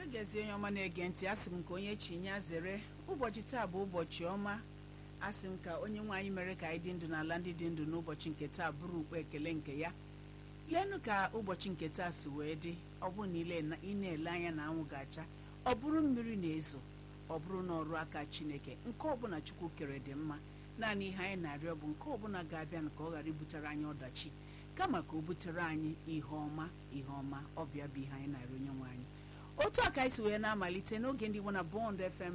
gazie onye ọma na-ege ntị asị m ka onye chi ya zere ụbọchị taa bụ ụbọchị ọma asị m ka onye nwe anyị mere ka anyị dị ndụ n'ala ndị dị ndụ n'ụbọchị nke taa bụrụ ukpe ekele nke ya leenụ ka ụbọchị nke taa si wee dị ọ bụrụ na ile na- ị na-ele anya na anwụ ga-acha ọ bụrụ mmiri na-ezo ọ bụrụ na ọrụ aka chineke nke ọbụla chukwu kere dị mma naanị ihe anyị na-arịọ bụ nke ọbụla ga-abịa ka ọ ghara ibutere anyị ọdachi kama ka o butere anyị ihe ọma ihe ọma ọbịa bụ ihe anyị na-arịọ onye nwe anyị otu a ka anyị si wee na-amalite n'oge ndị Igbo na Bond FM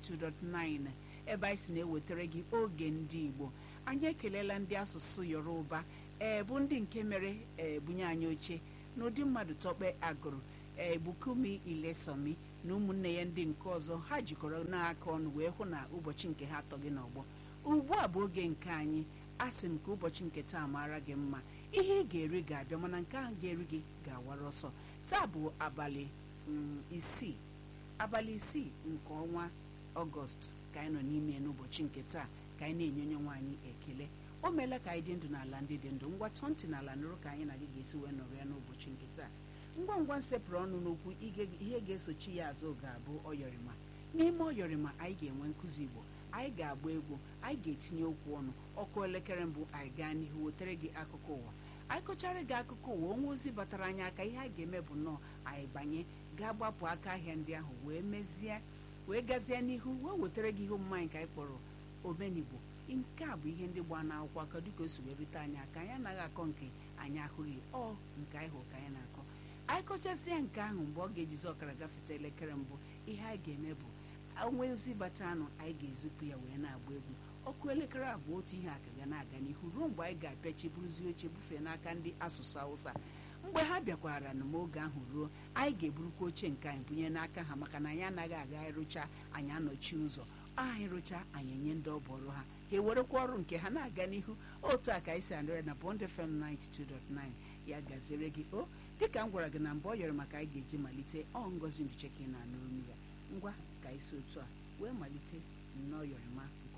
92.9 ebe anyị si na-ewetara gị oge ndị Igbo anyị ekelela ndị asụsụ Yoruba ee bụ ndị nke mere ee bunye anyị oche n'ụdị mmadụ tọkpe agụrụ ee Bukumi Ilesomi na ụmụnne ya ndị nke ọzọ ha jikọrọ n'aka ọnụ wee hụ na ụbọchị nke ha atọ gị n'ọgbọ ugbu a bụ oge nke anyị asị m ka ụbọchị nke taa mara gị mma ihe ị ga-eri ga-abịa mana nke ahụ ga-eri gị ga-awara ọsọ taa bụ abalị mm, isii abalị isii nke ọnwa ọgọst ka anyị nọ n'ime n'ụbọchị nke taa ka anyị na-enye onye nwaanyị ekele o meela ka anyị dị ndụ n'ala ndị dị ndụ ngwa tọọ ntị n'ala nụrụ ka anyị na gị ga-esi wee nọrọ ya n'ụbọchị nke taa ngwa ngwa nsepụrụ ọnụ n'okwu ige- ihe ga-esochi ya azụ ga-abụ ọyọrịma n'ime ọyọrịma anyị ga-enwe nkụzi igbo anyị ga-agba egwu anyị ga-etinye okwu ọnụ ọkụ elekere mbụ anyị gaa n'ihu wetere gị akụkọ ụwa anyị kọchara gị akụkọ ụwa onwe ozi batara anyị aka ihe anyị ga-eme bụ nnọọ anyị banye gaa gbapụ aka ahịa ndị ahụ wee mezie wee gazie n'ihu wee wetara gị ihe omume anyị ka anyị kpọrọ omenigbo nke a bụ ihe ndị gbaa n'akwụkwọ aka dịka o si wee rute anyị aka anyị anaghị akọ nke anyị ahụghị ọ nke anyị hụrụ ka anyị na-akọ anyị kọchasịa nke ahụ mgbe ọ ga-ejizi ọkara gafete elekere mbụ ihe anyị ga-eme bụ onwe ozi bata anụ anyị ga-ezipụ ya wee na-agba egwu ọkụ elekere abụọ otu ihe aka ga na-aga n'ihu ruo mgbe anyị ga-apịachi buruzi oche bufee n'aka ndị asụsụ Hausa mgbe ha bịakwara na oge ahụ ruo anyị ga-eburukwa oche nke anyị bunye n'aka ha maka na anyị anaghị aga ịrụcha anyị anọchi ụzọ anyị rụcha anyị enye ndị ọbụ ọrụ ha ha ewerekwa ọrụ nke ha na-aga n'ihu otu a ka anyị si anụrụ na Bond FM 92.9 ya gaziere gị o dịka m gwara gị na mgbe ọ yọrọ maka anyị ga-eji malite ọ ngozi nduche ka ị na-anụ olu ya ngwa ka anyị si otu a wee malite nnọọ yọrịma